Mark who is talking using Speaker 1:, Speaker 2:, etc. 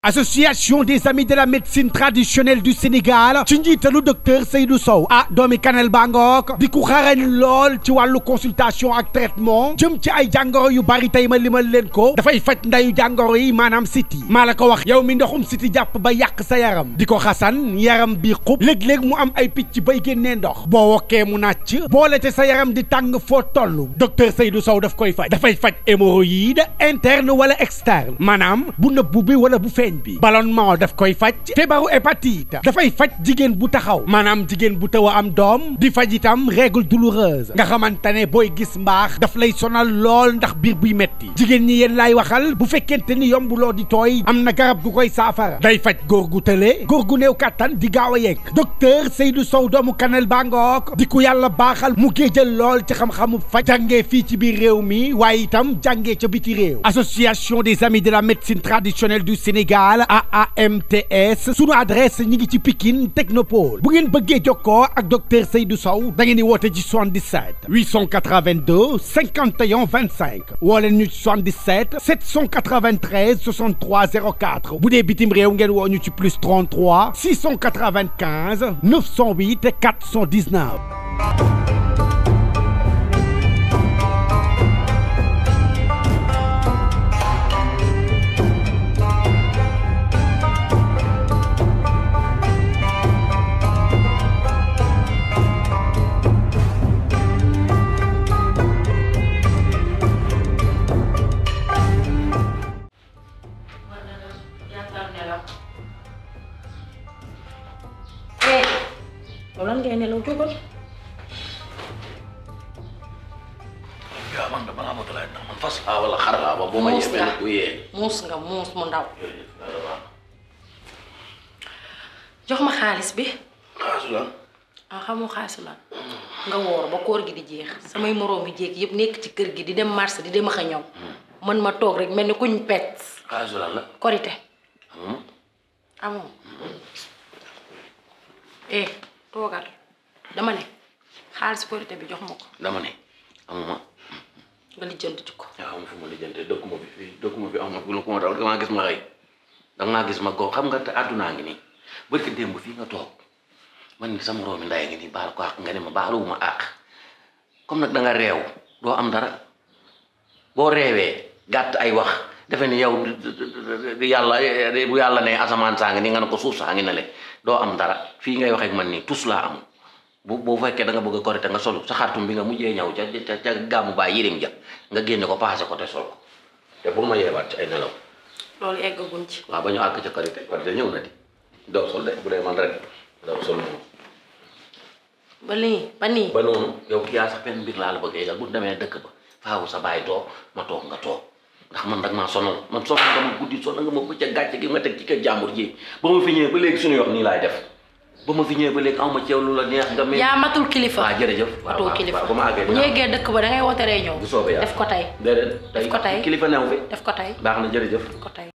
Speaker 1: association des amis de la médecine traditionnelle du Sénégal ci njiitalu docteur Seydou Sow ah doomi Kanel Bangook di ku xarañ lool ci wàllu consultation ak traitement jëm ci ay jàngoro yu bari tey ma limal leen ko dafay faj ndayu jàngoro yi maanaam siti maa la ko wax yow mi ndoxum siti jàpp ba yàq sa yaram di ko xasan yaram bi xub léeg-léeg mu am ay picc bay génnee ndox boo wokkee mu nàcc boole te sa yaram di tàng foo toll docteur Seydou Sow daf koy faj dafay faj hémorroïde interne wala externe maanaam bu nëbbu bi wala bu feeñ bi ballonnement daf koy faj feebaru hépatite dafay faj jigéen bu taxaw maanaam jigéen bu taw a am doom di faj itam règle douloureuse nga xamante ne booy gis mbaax daf lay sonal lool ndax biir buy metti jigéen ñi yéen laay waxal bu fekkente ni yombuloo di tooy am na garab gu koy saafara day faj góor gu tële góor gu néew kàttan di gaaw a yegg docteur Seydou Sow doomu Kanel Bangook di ku yàlla baaxal mu géejal lool ci xam-xamu faj jàngee fii ci biir réew mi waaye itam jàngee ca biti réew association des amis de la médecine traditionnelle du Sénégal AAMTS sunu adresse ñi ngi ci Pikine Technopole bu ngeen bëggee jokkoo ak docteur Seydou Sow da ngeen di woote ci 77 882 51 25 woo leen ñu ci 77 793 63 04 bu dee bitim réew ngeen woo ñu ci plus 33 695 908 419.
Speaker 2: loolu lan ngay nelaw jógal
Speaker 3: yaa man dama laa bëgg laaj ndax man fas laa wala xar laa ba boo ma
Speaker 2: muus
Speaker 3: yebee
Speaker 2: nga
Speaker 3: nag bu yee.
Speaker 2: muus nga muus mu ndaw jox ma xaalis bi
Speaker 3: xaasu lan
Speaker 2: ah xamoo xaalis la nga woor ba koor gi di jeex samay moroom yi jéeg yëpp nekk ci kër gi di dem marché di dem ak a ñëw man ma toog rek mel ni kuñ pet
Speaker 3: xaasu lan la.
Speaker 2: korite amoo eh toogal dama ne xaalis korite bi jox ma ko
Speaker 3: dama ne amuma
Speaker 2: nga lijjanti ci ko
Speaker 3: yaa xam fu ma lijjantee dëkkuma fi fii dëkkuma fi amuma fi lu ko ma dal damaa gis ma xëy damaa gis ma góob xam nga te àddunaa ngi nii barki démb fii nga toog man ni sama roomi ndaay ngi nii baal ko àq nga ne ma baaluwuma àq comme nag da nga réew doo am dara boo reewee gàtt ay wax defe ni yow yàlla bu yàlla ne asamaan saa ngi ni nga ne ko suuf saa ngi ne le doo am dara fii ngay waxee ak man nii tus laa amul bu boo fekkee da nga bëgg a korite nga solu sa xartum bi nga mujjee ñëw ca ca ca gàmmu baay yirim ja nga génne ko paase ko te sol ko te bul ma yeewaat ci ay nelaw
Speaker 2: loolu eggaguñ ci
Speaker 3: waaw ba ñu àgg ca korite korite ñëw na di doo sol de bu dee man rek doo sol moom
Speaker 2: ba nii ba nii
Speaker 3: ba noonu yow kii yaa sax benn mbir laa la bëgg a yëgal bu demee dëkk ba faawu sa baay toog ma toog nga toog ndax man dag maa sonal man sonal nga ma guddi sonal nga ma bëccëg gàcce gi nga teg ci kër jàmbur ji ba ma fi ñëwee ba léegi suñu wax nii laay def ba ma fi ñëwee ba léegi aw ma ceew lu la neex nga mel
Speaker 2: yaa matul kilifa
Speaker 3: waaw jërëjëf waaw
Speaker 2: matul
Speaker 3: waaw
Speaker 2: kilifa
Speaker 3: waaw ba ma àggee
Speaker 2: bu ñu yeggee dëkk ba da ngay woote ree ñëw
Speaker 3: bu soobee yàlla
Speaker 2: def ko tey
Speaker 3: déedéet tey
Speaker 2: ko tey.
Speaker 3: kilifa new fi
Speaker 2: def ko tey
Speaker 3: baax na jërëjëf
Speaker 2: def ko tey